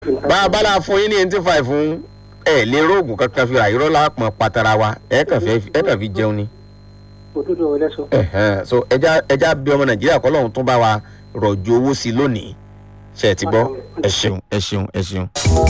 bá a bá la fún yín ní eighty five fún ẹ lè róògùn kankan fi àìrọ́ lápọn patara wa ẹ kàn fẹ́ ẹ kàn fi jẹun ni. òdodo ọ̀rẹ́ sọ. Ẹ̀hẹ́n, so ẹja ẹja bí ọmọ nàìjíríà kọ́ lọ́hún tún bá wa rọ̀jò owó sí i lónìí ṣe ẹ ti gbọ́ ẹ ṣeun ẹ ṣeun ẹ ṣeun.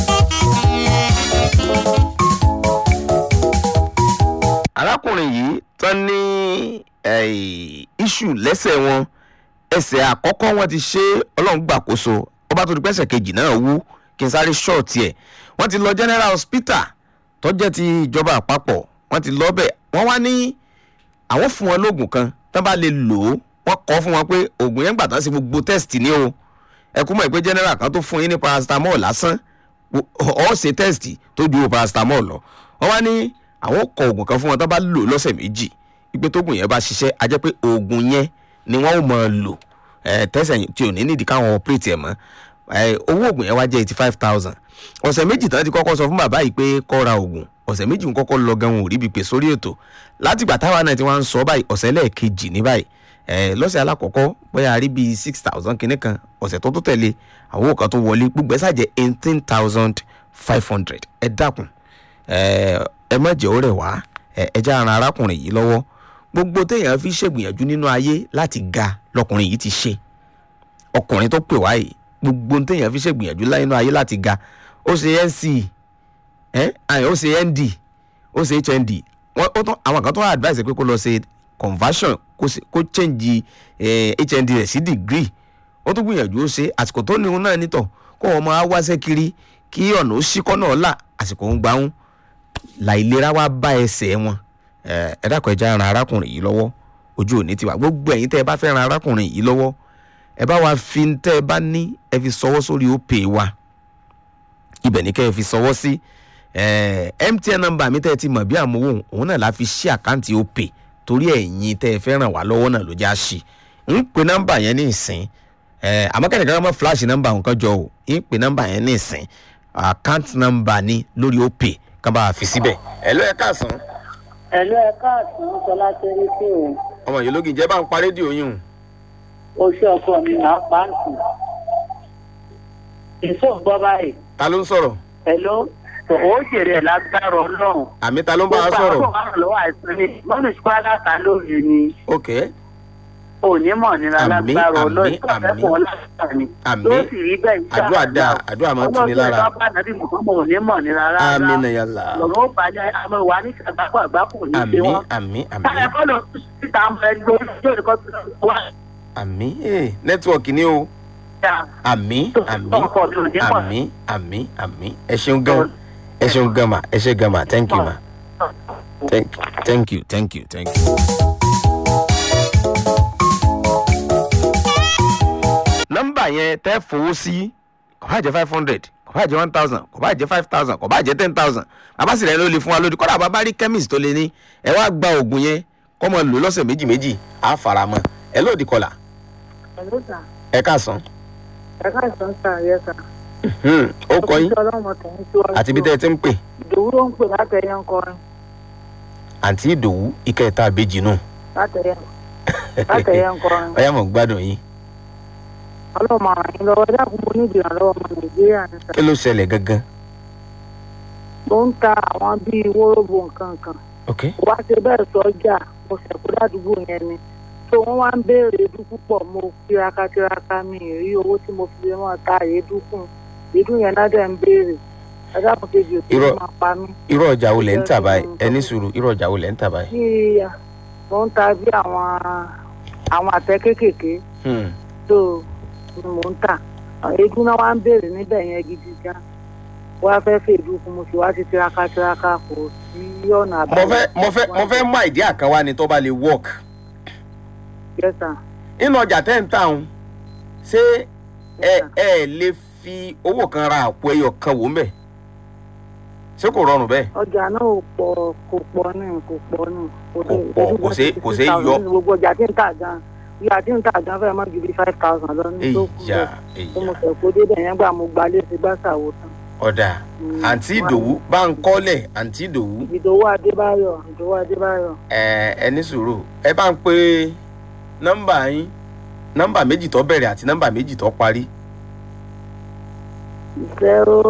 arákùnrin yìí tán ní iṣu lẹ́sẹ̀ wọn ẹsẹ̀ àkọ́kọ́ wọn ti ṣe ọlọ́run gbàkóso ọba tó di pẹ́sẹ̀ kejì náà wú kí n sáré ṣọ́ọ̀tì ẹ̀ wọ́n ti lọ general hospital tó jẹ́ ti ìjọba àpapọ̀ wọ́n ti lọ bẹ̀ wọ́n wá ní àwọn fún wọn lóògùn kan tán bá lè lò ó wọ́n kọ́ fún wọn pé oògùn yẹn gbà tán sí gbogbo test ní o ẹ kú mọ̀ pé general kan tó fún yín ní paracetamol lásán ọ̀ ṣe test tó ju paracetamol lọ wọ́n wá ní àwọn kọ oògùn kan fún wọn tán bá lò lọ́sẹ̀ méjì ipe tóògùn yẹn bá ṣiṣẹ́ a jẹ́ pé oògùn yẹn ni wọ́n ò máa lò ẹ̀ tẹ́sẹ̀ tí ò ní nídìí káwọn operate ẹ̀ mọ́ ẹ̀ owó oògùn yẹn wá jẹ́ eighty five thousand ọ̀sẹ̀ méjì tán ti kọ́kọ́ sọ fún bàbá yìí pé kó ra oògùn ọ̀sẹ̀ méjì ń kọ́kọ́ lọ gan wọn ò rí ibi pè sórí ètò látìgbà táwa náà ti wá ń sọ báyìí ọ̀sẹ̀ lẹ́ẹ̀kejì ní báyìí ẹ̀ lọ́sẹ̀ alákọ̀ọ́kọ́ bóyá a rí bíi six thousand kìíní kan ọ̀sẹ̀ tó tó tẹ̀lé àwọn òkan tó wọlé gbogbo ẹ̀ sàjẹ́ eighteen thousand five hundred ẹ dákun ẹ má jẹ́ ó rẹ̀ wá ẹ já ara arákùnrin yìí lọ́wọ́ gbogbo téèyàn fi ṣègbìyànjú nínú ayé láti ga lọkùnrin yìí ti ṣe ọkùnrin tó pè wá yìí gbogbo téèyàn fi ṣègbìyànjú nínú ayé láti ga ó ṣe nc ẹ ó ṣe nd ó ṣe hnd wọn ó tán àwọn kan tó wà advice pé kó lọ ṣe conversion kó change hnd rẹ̀ sí degree ó tún gbìyànjú ó ṣe àsìkò tó níhun náà nítọ̀ kó wọn máa wáṣẹ́ kiri kí ọ̀nà ó ṣíkọ́ náà là àsìkò ń gbáhùn láìlera wá bá ẹsẹ̀ wọn ẹ dákun ẹ já ran arákùnrin yìí lọ́wọ́ ojú òní tiwa gbogbo ẹ̀yin tẹ́ ẹ bá fẹ́ ran arákùnrin yìí lọ́wọ́ ẹ bá wa fi tẹ́ ẹ bá ní ẹ fi sọwọ́ sórí opay wa ibẹ̀ ní kẹ́ ẹ fi sọwọ́ sí mtn nọ́mbà mi tẹ́ ẹ ti mọ̀ bí àmúwò òun náà la fi ṣí àkáǹtì opay torí ẹ̀yin tẹ́ ẹ fẹ́ ràn wá lọ́wọ́ náà ló já sí ń pe nọ́mbà yẹn ní ìsìn àmọ́ kẹ́nìkan mọ́ flash nọ́mbà nǹkan jọ o ń pe nọ́mbà yẹn ní ìsìn àkáǹtì nọ́mbà ní lórí opay kan bá a fi síbẹ̀. ẹ ló ẹ káàsán. ẹ ló ẹ káàsán sọlá tẹ́lẹ̀ sí o. ọmọ yìí lógin jẹ́ bá ń pa rédíò yín o. oṣù ọkọ mi máa pa á sùn. èso ń gbọ́ báyìí. ta ló ń sọ̀rọ̀. ẹ ló ó jèrè ẹ̀ lágbára ọlọ́run. àmì ta ló ń bá a sọ̀rọ̀. gbogbo àwọn ọ̀rọ̀ lọ́wọ́ àìsàn ni mọ́nù ṣùgbọ́n ta lórí ni. ok onímọ̀ nira Àmín, lágbára àmín, ọlọ́run tó àmín. fẹ́ fún ọ lágbára ni. Àmín. tó sì rí bẹ́ẹ̀ iṣẹ́ àdúrà dáa àdúrà máa ń tuni lára. ọlọ́run tó bá nàbí mọ̀ọ́mọ̀ onímọ̀ nira rárá. àmì nàyàlá. lọ́rọ̀ ó balẹ̀ àmọ́ ìwà ní àgbákò àgbákò ní àmì ṣe wọ́n. àmì àmì táyà kọ́ lọ síta ọmọ ẹni lórí ọjọ́ ìkọ́ tó wà. àmì ee nẹ́tíwọ̀kì ni o àmì àmì ọkọ̀ mi ò ní pọ̀. àmì àmì àmì ẹ ṣeun gan ẹ ṣeun gan ma ẹ ṣe gan ma thank you ma thank thank you thank you thank you. nọ́mbà yẹn tẹ́ fowó sí kò bá jẹ́ five hundred kò bá jẹ́ one thousand kò bá jẹ́ five thousand kò bá jẹ́ ten thousand bàbá sì rẹ̀ ló lè fún wa lódì kọ́dà bàbá rí chemist tó lè ní ẹ wá gba oògùn yẹn kọ́ mọ lò lọ́sẹ̀ méjì méjì á fara mọ́ ẹ lóòdì kọlà Hello, sir. ẹ káàsán ẹ káàsán sà yẹ sà. Hmm, ó kọ yín ọlọ́mọ tẹ̀yìn síwájú. àti bí tẹ́ ẹ ti ń pè ìdòwú ló ń pè látẹ̀yẹ ń kọrin àǹtí ìdòwú ìkẹta àbejì náà látẹ̀yẹ látẹ̀yẹ ń kọrin. ọyá mọ̀ gbádùn yín ọlọ́mọ àwọn yín lọ́wọ́ ẹ dákun mo ní ìdìrànlọ́wọ́ ọmọ nàìjíríà ní sà. kí ló ṣẹlẹ̀ gangan mo ń ta àwọn bíi wóróbo nǹkan kan. ok wá ṣe bẹ́ẹ̀ sọ́jà mo ṣẹ̀kú ládùúgbò yẹn ni. tó wọ́n wá ń béèrè èédú púpọ̀ mo tiraka tiraka mi ì rí owó tí mo fi lè mọ̀ ta èédú kùn èédú yẹn náà dẹ̀ ń béèrè ẹ dákun kejì òkú Irọ́- máa pa mí. irú ọjà wo lẹ̀ ń tà báyìí ẹ ní sùúrù irú ọjà wo lẹ̀ ń tà báyìí. bí mo ń ta bí àwọn àwọn àtẹ kéékèèké Hmm, tó ni mò ń tà eégún náà wá ń béèrè níbẹ̀ yẹn gidi gan wá fẹ́ fèdú fún mo sì wá sí tiraka tiraka kò sí ọ̀nà mo fẹ́ mo fẹ́ mo fẹ́ mú àìdí àkànwá ni tó bá lè work yẹ́sà nínú ọjà tẹ́ ń tà ń ṣé ẹ ẹ lè fi owó kan ra àpò ẹyọ kan wò ń bẹ̀ ṣé kò rọrùn bẹ́ẹ̀ ọjà náà ò pọ̀ kò pọ̀ ní kò pọ̀ ní Kò pọ̀, kò ṣeé- kò ṣeé yọ. gbogbo ọjà tí ń tà gan ìyá tí ń tà gan fẹ́ẹ́ má ju bí five thousand lọ ní tó kù èyà bẹ́ẹ̀ tó mo èyà fẹ́ kó débẹ̀ yẹn gbà mo gbalé sí gbàsàwò tán. ọ̀dà Mm, àǹtí wá- ìdòwú bá ń kọ́lẹ̀ àǹtí ìdòwú ìdòwú adébáyọ̀ ìdòwú adébáyọ̀ ẹ ẹ ní sùúrù ẹ bá ń pe nọ́mbà yín nọ́mbà méjì tó bẹ̀rẹ̀ àti nọ́mbà méjì tó parí zero